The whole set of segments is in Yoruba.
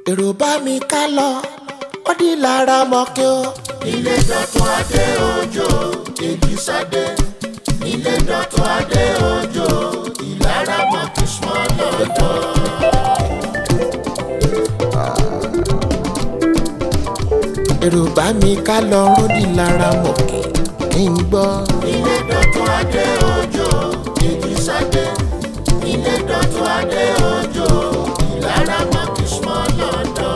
èrò bá mi ká lọ ó di lára mọ́kẹ́ o. ilé dọ̀tún adé òjò èdìsádé ilé dọ̀tún adé òjò ìlara mọ̀kí small lọ́dọ̀. èrò bá mi ká lọ ó di lára mọ́kẹ́ kí n gbọ́. ilé dọ̀tún adé òjò èdìsádé ilé dọ̀tún adé òjò ìlara mọ̀kí small lọ́dọ̀.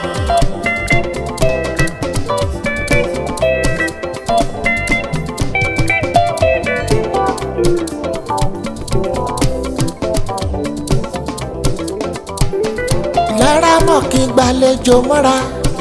lára mọ́kẹ́ gbàlejò mọ́ra.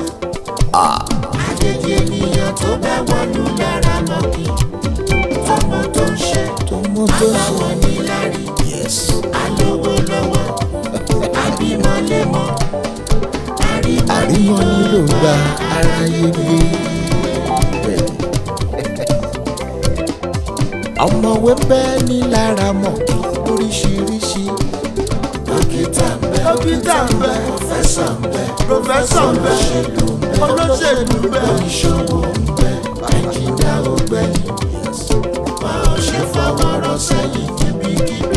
àjèjì ènìyàn tó bá wọnú lára mọ̀kí tọmọ tó ń ṣe tó mú tó ṣe. báwọn ní lárí alówó lọ́wọ́ àbímọ́lẹ́mọ́ àrímọ́ nílò gba aráyé gbé. ọmọwé bẹ́ẹ̀ ní lára mọ́kẹ́ lóríṣiríṣi. dókítà ń bẹ dókítà ń bẹ pòfẹ́sọ̀ ń bẹ pòfẹ́sọ̀ ń bẹ olóṣèlú ń bẹ olóṣèlú ń bẹ oníṣòwò ń bẹ ẹnjìnà ògbẹ́yìn wọn ò ṣe fọwọ́ rọ sẹ́yìn níbikíbi.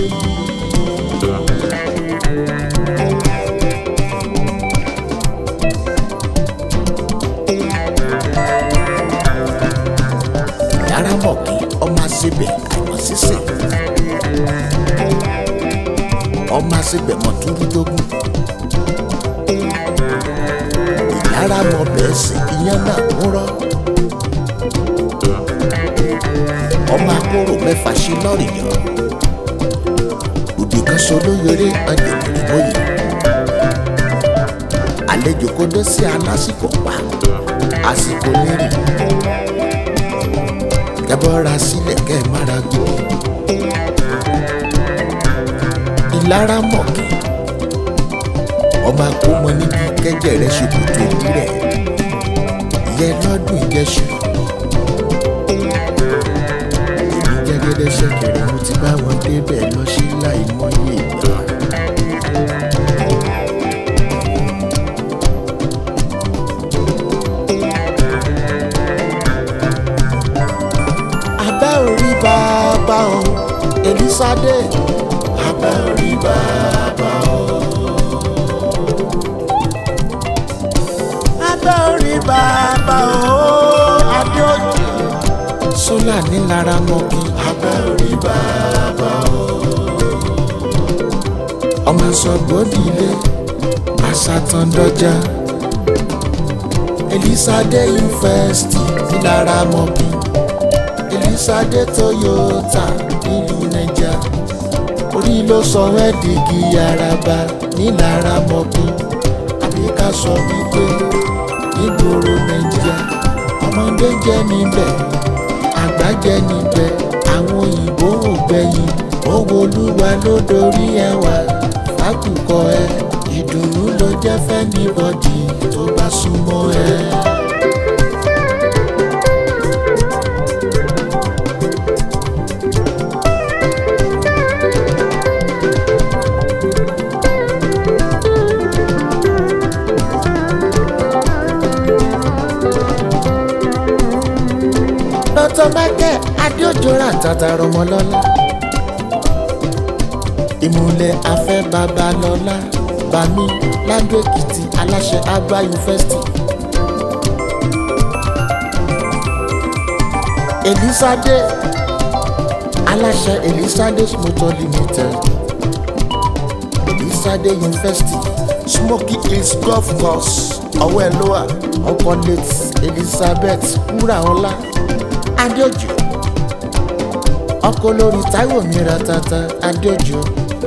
lára mọ́kẹ́ ọmọ àṣebẹ̀ àìmọ̀ sísè. ọmọ àṣebẹ̀ mọ̀ túrúdógún. ìlara mọ̀ bẹ́ẹ̀ sì ìyẹn náà ń rọ́. ọmọ akóró mẹ́fà sí lọ́rì yàn. òdì kan so lóyèrè ọ̀dẹ̀kùnrin mọ́yì. àlejò kó dé sí alásìkò pa àsìkò nírì kẹbọra sílẹ̀ kẹ́ ẹ mára gbó. ìlara mọ̀kì ọmọ akómọ níbi kẹjẹ rẹ ṣòkòtò ojú rẹ ìyẹn lọ́dún ìjẹsù. èmi jẹ́gẹ́dẹ́ ṣẹ̀kẹ̀rẹ̀ mo ti bá wọn débẹ̀ lọ sí láì mọ́yé ìgbà. abẹ́ orí bàbá o Èlísádé abẹ́ orí bàbá o abẹ́ orí bàbá o adéòjì sólà nílara mọ́kì abẹ́ orí bàbá o ọmọ sọgbọ́dìlé àṣàtàndọ́jà Èlísádé yunifásitì nílara mọ́kì Èlísádé Toyota nílùú Naija orí ló sọ ẹ́ dìgì àràbà nílara mọ́kì àbí ká sọ wípé nígboro Naija ọmọdé jẹ́ níbẹ̀ àgbà jẹ́ níbẹ̀ àwọn òyìnbó ò gbẹ̀yìn owó olúwa ló dorí ẹwà fákùkọ ẹ ìdùnnú ló jẹ́ fẹ́nibọ́dì tó bá súnmọ́ ẹ. dr michael adéòjòrà tata rọmọlọ́lá ìmùlẹ̀ afẹ́ babalọ́lá bami ládó èkìtì aláṣẹ àgbà yunifásitì Èlísádé aláṣẹ Èlísádé motor limited Èlísádé yunifásitì smoky hills golf course ọwọ́ ẹ̀ lówà ọkọ̀ late elizabeth wúràọlá adéòjò ọkọ̀ olórí táíwò mìíràn tata adéòjò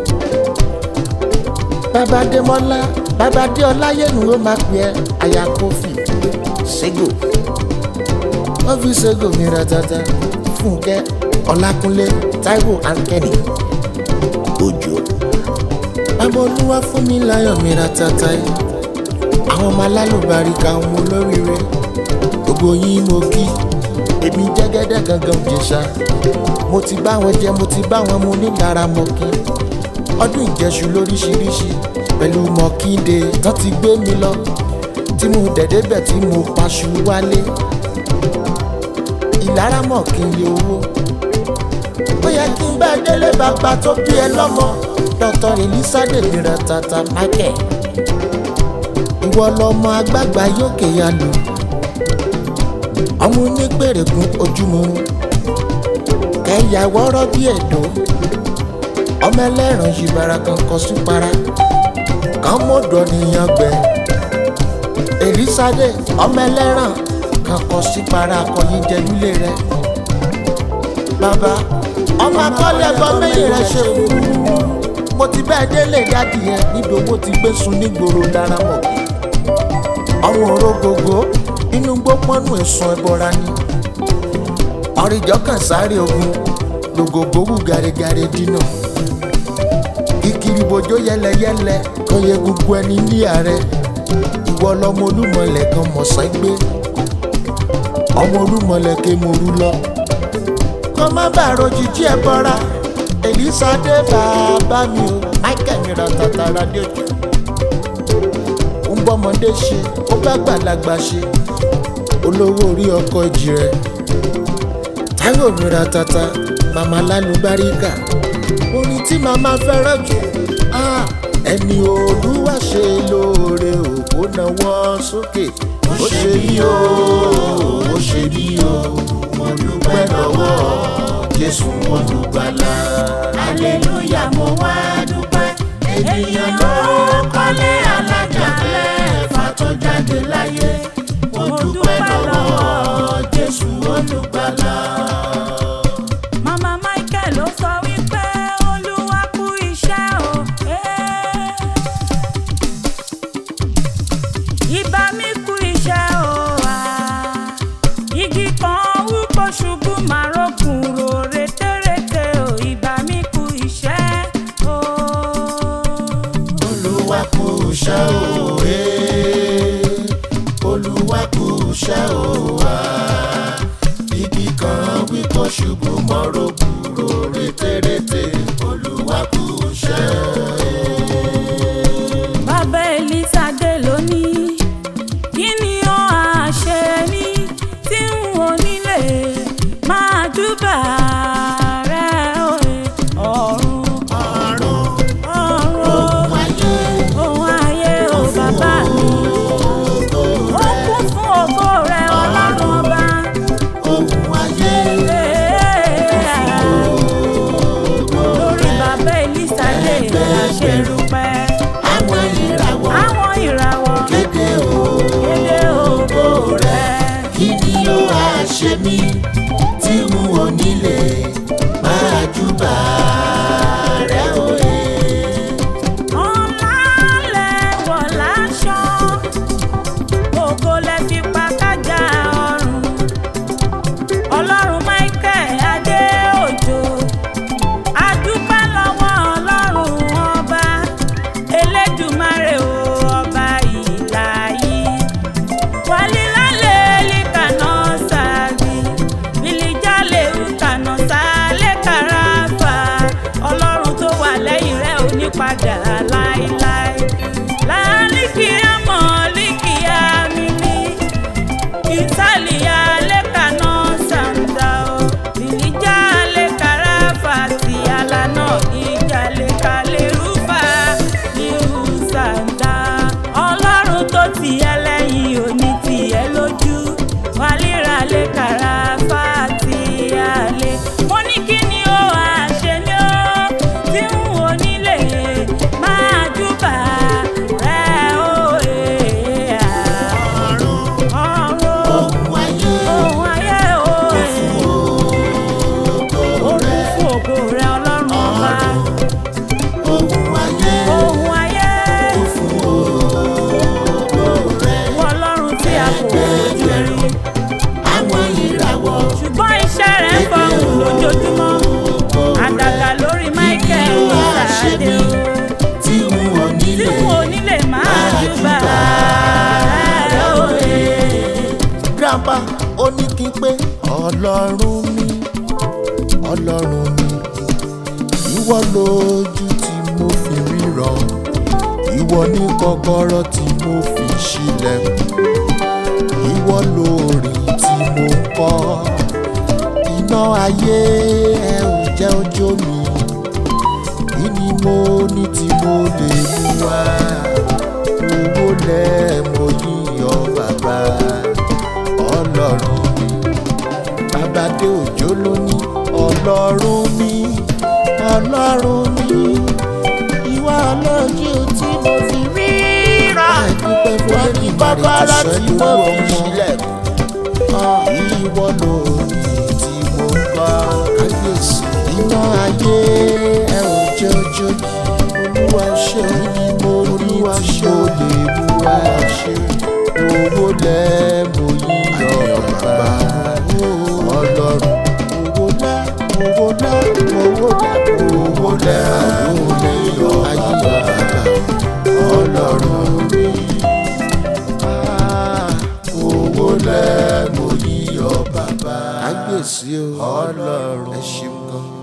bàbá démọ́lá bàbá déọlá yẹnu ó máa pè ẹ́ aya kófì ségò ó fi ségò mìíràn tata fúnkẹ́ ọlákúnlé táíwò ankẹ́ni òjò bàbá olúwa fún mi láyọ̀ mìíràn tata yìí àwọn ọmọ alálùbáríkà ọmọ olóríire gbogbo yín mo kí èmi jẹ́gẹ́dẹ́ gangan òjèṣà mo ti bá wọn jẹ mo ti bá wọn mu nílara mọ́ kí ọdún ìjẹsù lóríṣiríṣi pẹ̀lú mọ̀kíndé tán ti gbé mi lọ tí mo dẹ̀dẹ́bẹ̀ tí mo paṣu wálé ìlara mọ̀ kí n lè owó ó yẹ kí n bá délé bàbá tó bí ẹ lọ́mọ dr elizade mìíràn tata michael ìwọ lọmọ agbágbá yókè ya lò ọmọ onígbèrègùn ojúmọ́ kẹyà wọ́rọ́ bí ẹ̀dọ́ ọmọ ẹlẹ́ran yìbára kan kọ súpara kan mọ́dọ̀ nìyàn gbẹ elizade ọmọ ẹlẹ́ran kan kọ sípara akọyin jẹlúlé rẹ bàbá ọmọ akọ́lẹ̀ ẹ̀gbọ́n méjì rẹ ṣe fún mo ti bẹ́ẹ̀ délé dádì yẹn níbi owó ti gbé sun nígboro dára mọ̀ ọmọ òrógógó inú gbópọ́nù ẹ̀sùn ẹ̀bọra ni ọ̀rìjọ́ kan sáré ogun lògògbò wù gàrẹ́gàrẹ́ dínà kíkiri bojó yẹlẹyẹlẹ kan yẹ gbogbo ẹni ní ààrẹ ìwọ lọmọ olúmọlẹ kan mọ̀sán gbé ọmọ olúmọlẹ ké morú lọ kọ́ má bàa rojìjí ẹ bọ́ra elizade bàbá mi o michael mìíràn tàtàrà dé ojú ń bọ́mọdé ṣe ó bá gbàlagbà ṣe olówó orí ọkọ̀ ìjì rẹ̀ táyọ̀ mìíràn tata màmá lálùbáríkà orin tí màmá fẹ́ràn jù ah, ẹni olúwa ṣe lóore òkú náwó sókè ó ṣe bí o ó ṣe bí o mo dúpẹ́ lọ́wọ́ jésù olùgbàlà. Aleluya mo wá dúpẹ́. Ènìyàn ló kọ́lé alájà mẹ́fà tó jáde láyé. Mo dúpẹ́ lọ́wọ́ Jésù olùgbàlà. Mama Michael ló sọ wípé Olúwa kú iṣẹ́ o. eh. Ìbá mi kú iṣẹ́ o. ah. Igi kan wúkọ́ ṣubú máa rókun ro rétérété o. Ìbá mi kú iṣẹ́ o. olúwa kú iṣẹ́ o ee olúwa kú iṣẹ́ o wá igi kan wí kó ṣubú mọ́rọ̀ kúrò rétérété olúwa kú iṣẹ́ o. Bàbá Elísàdé lónìí, kí ni ó á ṣe mí tí n ò nílé máa júbà rẹ̀ òye ọ̀run ọ̀run ọ̀run ayé ohun ayé o bàbá mi. Ó kún fún ògo rẹ̀ ọlọ́run ọba. ohun ayé Lórí bàbá Elísàdé la ṣe dúpẹ́. àwọn ìràwọ̀ Àwọn ìràwọ̀ kéde o kéde ògo rẹ̀. kí ni ó wá ṣe mí tí n ò nílé máa júbà rẹ̀ òye. Ọlá lẹ̀wọ̀ láṣọ, ògo lẹ fi pa kájà ọrùn. Ọlọ́run Michael Adéòjò, a dúpẹ́ lọ́wọ́ Ọlọ́run ọba, Elédùmarè o ọba ìlàyé. Walilale likana sabi, bilijale ukana sale karafa. Ọlọ́run tó wà lẹ́yìn rẹ̀ ò ní padà láéláé. Láàlìkìá mọ̀ líkìá mímí. Ìsàlìyà lẹ́kànà sàǹdà o. Bilijale karafa ti alana ìjàlè kalẹ̀ rúfà irú sàǹdà. Ọlọ́run tó ti ẹ lẹ́yìn òní ti ẹ lójú. Wàlíra lè kàrà fàtí àlè. Mo ní kí ni ó àṣẹ ni ó tí ń wò nílé máa júbà rẹ̀ ó èè à. Ọ̀run ohun ayé ohun ayé ó èè. Ó kún fún ògo rẹ̀ ọlọ́run ọba. ohun ayé Ohun ayé wọ ọlọ́run tí a kò fojú rí. àwọn ìràwọ̀ ṣùgbọ́n iṣẹ́ rẹ̀ ń fọhùn lójoojúmọ́. àdàgà lórí Michael Ìsàdé o tí n ò tí nílé wọn ò ní lè máa júbà rẹ̀ òye. grandpa ó ní kí n pé ọlọ́run mi ọlọ́run mi ìwọ lójú tí mo fi ríran ìwọ ní kọ́kọ́rọ́ tí mo fi ṣílẹ̀kùn ìwọ lórí tí mo ń kọ́ iná ayé ẹ ò jẹ́ ojú mi kí ni mo ní tí mo lè mú wá owó lẹ́ mo yíyọ bàbá ọlọ́run mi bàbá dé òjò lóní ọlọ́run mi ọlọ́run mi ìwà ọlọ́jú tí mo fi ríra àdúpẹ́ fún wọ́n ní bàbá láti mo fi ṣílẹ̀kùn ìwọ lórí tí mo ń kọ́ kábíyèsí iná ayé ẹ ò jẹ́ ojú mi olúwa ṣe ni mo ní tí mo lè mú wá ṣe owó lẹ́ mo yíyọ bàbá ọlọ́run owó lẹ́ owó lẹ́ owó lẹ́ owó lẹ́ owó lẹ́ yọ ayé bàbá ọlọ́run mi owó lẹ́ mo yíyọ bàbá. kábíyèsí o ọlọ́run ẹ ṣeun gan.